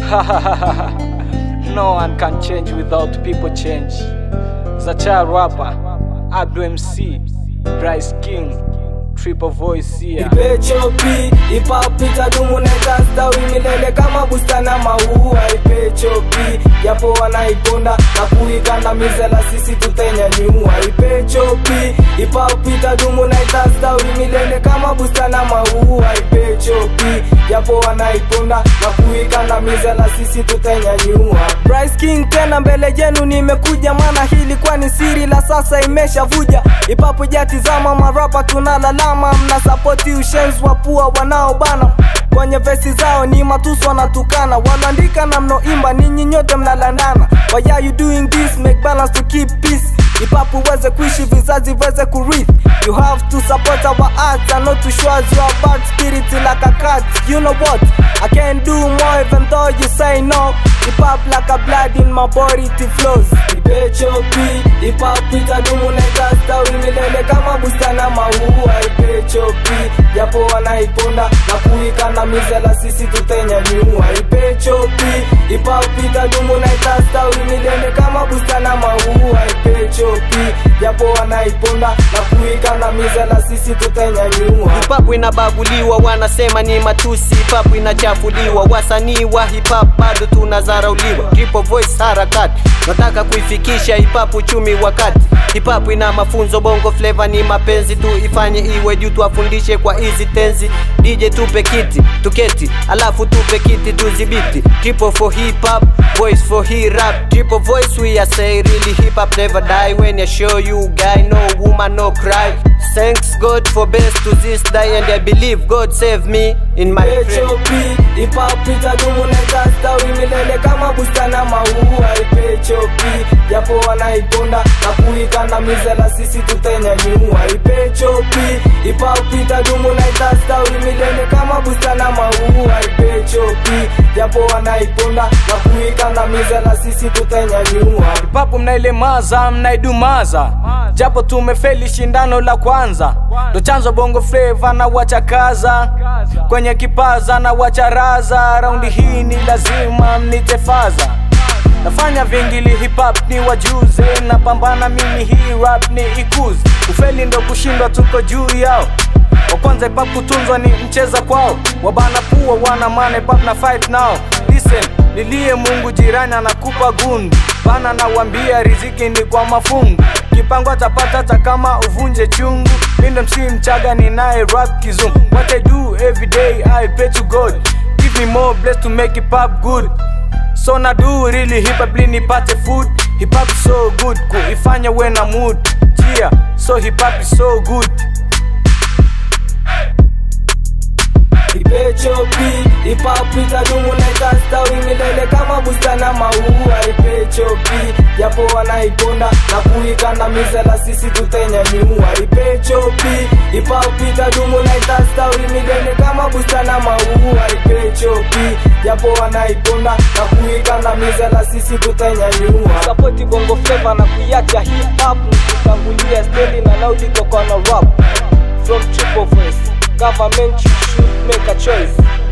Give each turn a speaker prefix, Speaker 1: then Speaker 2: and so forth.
Speaker 1: no one can change without people change. Zacha rapper, Abdu MC, Bryce King, Triple Voice here.
Speaker 2: ipechopi hip-hop itadumu na itastawi milele kama bustana maua ipechopi japo wanaiponda na kuikandamiza la sisi tutanyanyua ipechopi hip-hop itadumu na itastawi milele kama bustana maua ipechopi japo wanaiponda na kuikandamiza la sisi tutanyanyua Bryce King tena mbele yenu nimekuja maana hili kwani siri la sasa imeshavuja ipapo jatizama marapa tunalalama mna sapoti ushenzi wa pua wanaobana kwenye vesi zao ni matusi wanatukana wanaandika na mnoimba ninyi nyote mnalandana why are you doing this make balance to keep peace ipapo uweze kuishi vizazi viweze kurithi you have to support our arts and not to show us your bad spirit like a cat you know what i can do more even though you say no hip hop like a blood in my body it flows ipechopi hip hop itadumu na itastawi milele kama bustana maua ipechopi japo wanaiponda na kuikandamiza la sisi tutanyanyua ipechopi hip hop itadumu na itastawi milele kama bustana maua ipechopi japo wanaiponda na kuikandamiza la sisi tutanyanyua
Speaker 3: Hip hop inabaguliwa, wanasema ni matusi. Hip hop inachafuliwa, wasanii wa hip hop bado tunazarauliwa. Triple voice harakati, nataka kuifikisha hip hop uchumi wakati. Hip hop ina mafunzo, bongo flavor ni mapenzi tu, ifanye iwe juu, tuwafundishe kwa hizi tenzi. DJ tupe kiti tuketi, alafu tupe kiti tuzibiti. Triple for hip hop, voice for hip rap. Triple voice we are say really hip hop never die. When I show you guy, no woman no cry. Thanks God for best to this day and I believe God save me in my friend.
Speaker 2: ipechopi hip-hop itadumu na itastawi milele kama bustana maua ipechopi japo wanaiponda na kuikandamiza la sisi tutanyanyua ipechopi hip-hop itadumu na itastawi milele kama bustana maua ipechopi japo wanaiponda na kuikandamiza la sisi tutanyanyua
Speaker 1: papo mnailemaza mnaidumaza japo tumefeli shindano la kwanza ndo chanzo bongo fleva na wachakaza kwenye kipaza na wacharaza raundi hii ni lazima mnitefaza nafanya vingili hip hop ni wajuze napambana mimi hii rap ni ikuze ufeli ndo kushindwa tuko juu yao wa kwanza hip hop kutunzwa ni mcheza kwao wabana pua wana mane pap na fight nao listen lilie mungu jirani anakupa gundu bana nawambia riziki ni kwa mafungu kipango atapata hata kama uvunje chungu mindo msi mchaga ninaye rap kizungu what i do every day i pray to god give me more bless to make it pop good so na do really hip hop ili nipate food hip hop is so good kuifanya we na mood yeah so hip hop is so good
Speaker 2: ipechopi hip-hop itadumu na itastawi milele kama bustana maua ipechopi japo wanaiponda na kuikandamiza la sisi tutanyanyua ipechopi hip-hop itadumu na itastawi milele kama bustana maua ipechopi japo wanaiponda na kuikandamiza la sisi tutanyanyua sapoti bongo fleva na kuiacha hip hop nikitangulia stendi na naudiko kwa na rap from triple voice government you should make a choice